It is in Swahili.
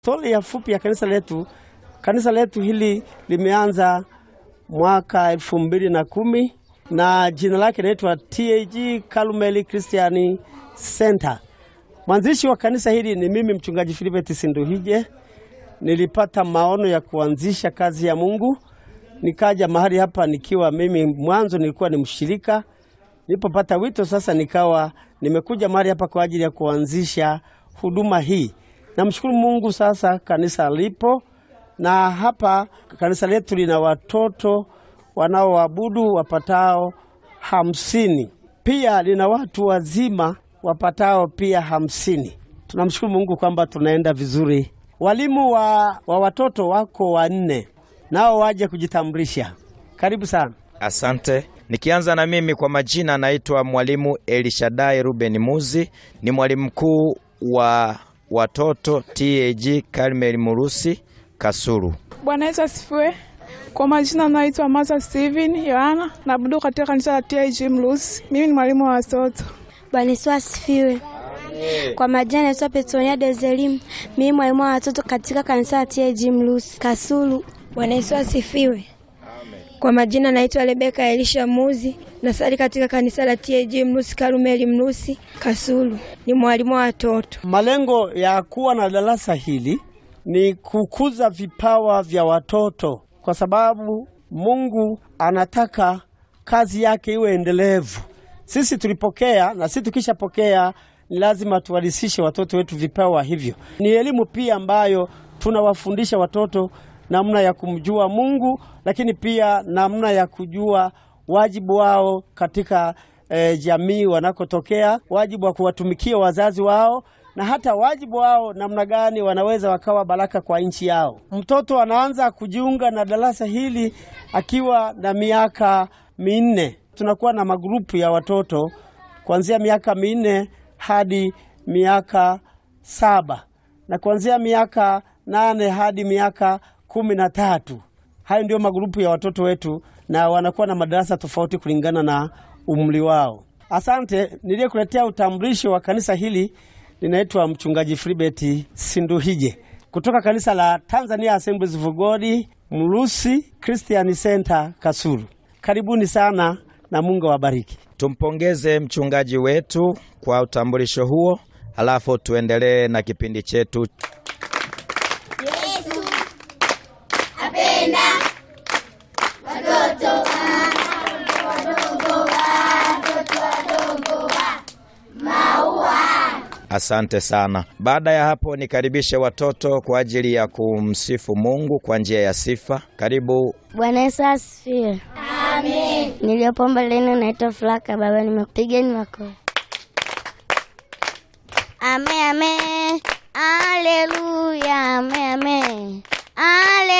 Stori ya fupi ya kanisa letu. Kanisa letu hili limeanza mwaka elfu mbili na kumi na jina lake linaitwa TAG Carmel Christian Center. Mwanzishi wa kanisa hili ni mimi mchungaji Philibert Sinduhije. Nilipata maono ya kuanzisha kazi ya Mungu, nikaja mahali hapa nikiwa mimi mwanzo nilikuwa ni mshirika. Nilipopata wito sasa, nikawa nimekuja mahali hapa kwa ajili ya kuanzisha huduma hii. Namshukuru Mungu, sasa kanisa lipo na hapa kanisa letu lina watoto wanaoabudu wapatao hamsini. Pia lina watu wazima wapatao pia hamsini. Tunamshukuru Mungu kwamba tunaenda vizuri. Walimu wa, wa watoto wako wanne, nao waje kujitambulisha. Karibu sana. Asante. Nikianza na mimi kwa majina, naitwa mwalimu Elishadai Ruben Muzi, ni mwalimu mkuu wa watoto TAG Carmel Murusi Kasulu. Bwana Yesu asifiwe. Kwa majina naitwa Masa Steven Yohana, naabudu katika kanisa la TAG Mlusi. Mimi ni mwalimu wa watoto. Bwana Yesu asifiwe. Kwa majina naitwa Petronia Dezelim, mimi mwalimu wa watoto katika kanisa la TAG Mlusi Kasulu. Bwana Yesu asifiwe. Kwa majina naitwa Rebeka Elisha Muzi, nasali katika kanisa la TAG Mlusi Karumeli Mlusi Kasulu, ni mwalimu wa watoto. Malengo ya kuwa na darasa hili ni kukuza vipawa vya watoto, kwa sababu Mungu anataka kazi yake iwe endelevu. Sisi tulipokea na sisi tukishapokea, ni lazima tuwalisishe watoto wetu vipawa hivyo. Ni elimu pia ambayo tunawafundisha watoto namna ya kumjua Mungu, lakini pia namna ya kujua wajibu wao katika eh, jamii wanakotokea, wajibu wa kuwatumikia wazazi wao na hata wajibu wao namna gani wanaweza wakawa baraka kwa nchi yao. Mtoto anaanza kujiunga na darasa hili akiwa na miaka minne. Tunakuwa na magrupu ya watoto kuanzia miaka minne hadi miaka saba na kuanzia miaka nane hadi miaka kumi na tatu. Hayo ndio magrupu ya watoto wetu, na wanakuwa na madarasa tofauti kulingana na umri wao. Asante. Niliyekuletea utambulisho wa kanisa hili linaitwa mchungaji Filibert Sinduhije kutoka kanisa la Tanzania Assemblies of God Mlusi Christian Center Kasulu. Karibuni sana na Mungu awabariki. Tumpongeze mchungaji wetu kwa utambulisho huo, halafu tuendelee na kipindi chetu. Yesu apenda watoto wadogo, watoto wadogo wa maua. Asante sana. Baada ya hapo, nikaribishe watoto kwa ajili ya kumsifu Mungu kwa njia ya sifa. Karibu. Bwana Yesu asifiwe. Amen. Niliyopomba leni naitwa Flaka, baba nimekupigeni makofi. Ame ame. Aleluya, ame ame. Ale